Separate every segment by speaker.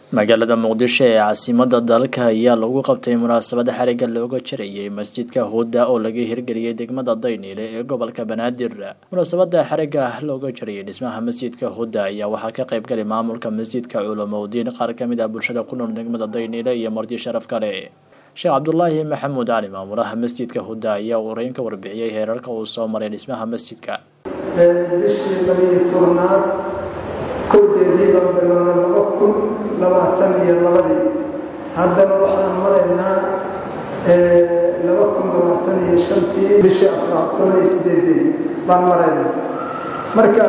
Speaker 1: magaalada muqdisho ee caasimada dalka ayaa lagu qabtay munaasabad xariga looga jarayay masjidka huda oo laga hirgeliyey degmada dayniile ee gobolka banaadir munaasabada xariga looga jarayay dhismaha masjidka huda ayaa waxaa ka qaybgalay maamulka masjidka culamowdiin qaar kamid ah bulshada ku nool degmada dayniile iyo marti sharaf kale sheekh cabdulaahi maxamuud cali maamulaha masjidka huda ayaa ureyn ka warbixiyey heerarka uu soo maray dhismaha masjidka
Speaker 2: bishii labiyo tobnaad kowdeedii baan bilownay laba kun labaatan iyo labadii haddana waxaan maraynaa laba kun labaatan iyo shantii bishii afraad toban iyo sideedeedii baan maraynaa marka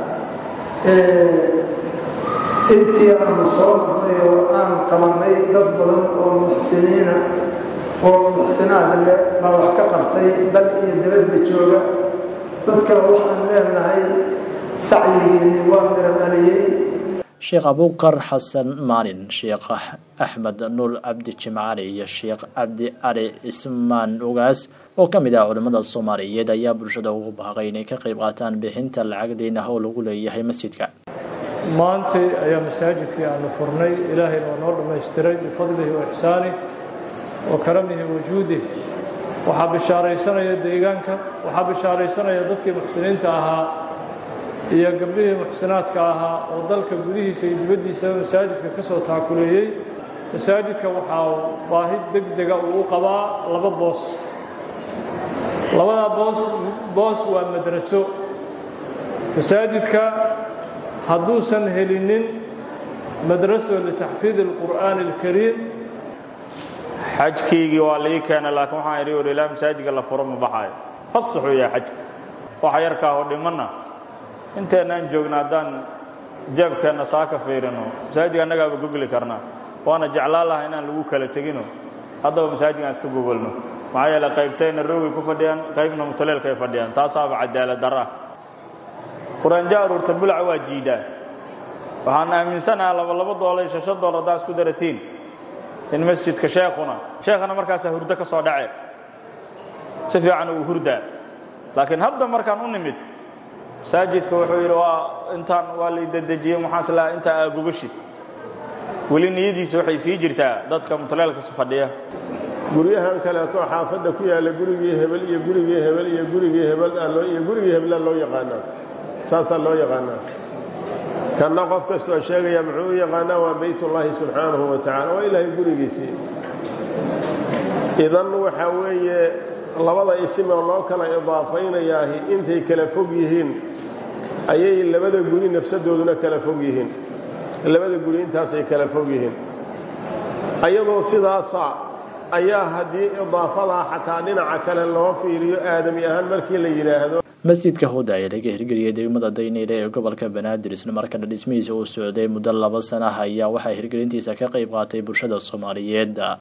Speaker 2: intii aanu soo marnay oo aan qabanay dad badan oo muxsiniina oo muxsinaad leh baa wax ka qabtay dal iyo dabadba jooga dadka waxaan leenahay sacyigiini waa miro dhaliyey
Speaker 1: sheekh abuukar xasan maalin sheekh axmed nuur cabdi jimcali iyo sheekh cabdi cali cismaan ugaas oo ka mid ah culimmada soomaaliyeed ayaa bulshada ugu baaqay inay ka qayb qaataan bixinta lacag deyn ah oo lagu leeyahay masjidka
Speaker 3: maantay ayaa masaajidkii aanu furnay ilaahayna waa noo dhammaystiray bifadlihi wa ixsaanih wa karamihi wajuudih waxaa bishaaraysanaya deegaanka waxaa bishaaraysanaya dadkii muxsiniinta ahaa iyo gabdhihii muxsinaadka ahaa oo dalka gudihiisa iyo dibaddiisaba masaajidka ka soo taakuleeyey masaajidka waxaa baahi deg dega uu u qabaa laba boos labadaa boos boos waa madraso masaajidka hadduusan helinin madraso litaxfiid alqur'aani alkariim
Speaker 4: xajkiygii waa lii keenay laakiin waxaan idhi ur ilaa masaajidka la furo ma baxaayo fasaxuu yahay xajka waxa yarkaa oo dhimanna inteennaan joogna haddaan jeebkeenna saa ka fiirino masaajidka annagaaba gogli karnaa waana jeclaan laha inaan lagu kala tegino haddaba masaajidkaan iska gogolno maxaa yeele qaybtayna roogay ku fadhiyaan qaybna mutaleelkay fadhiyaan taasaaba cadaalad darra quraanjo aruurta bulaca waa jiidaan waxaan aaminsanaha laba labo doollar iyo shashan doollar haddaa isku daratiin in masjidka sheekhuna sheekhana markaasaa hurdo ka soo dhace si fiican uu hurdaa laakiin hadda markaan u nimid masaajidka wuxuu yidhi waa intaan waa lay dedejiyey waxaan islaha intaa aagogashid weli niyadiisa waxay sii jirtaa dadka mutaleelkas fadhiya
Speaker 5: guryahan kaleeto xaafadda ku yaalla gurigii hebel iyo gurigii hebel iyo gurigii hebel iyo gurigii hebla loo yaqaanaa saasaa loo yaqaanaa kanna qof kastoo sheegaya muxuu u yaqaanaa waa baytullaahi subxaanahu wa tacala waa ilaahay gurigiisii idan waxaa weeye labada isimoo loo kala idaafaynayaahi intay kala fog yihiin ayay labada guri nafsadooduna kala fog yihiin labada guri intaasay kala fog yihiin ayadoo sidaasa ayaa haddii idaafadaa xataa dhinaca kale loo fiiriyo aadami ahaan markii la yidhaahdo
Speaker 1: masjidka huda ayaa laga hirgeliyey degmada dayniile ee gobolka banaadir isla markaana dhismihiisa uu socday muddo laba sana ah ayaa waxaa hirgelintiisa ka qayb qaatay bulshada soomaaliyeed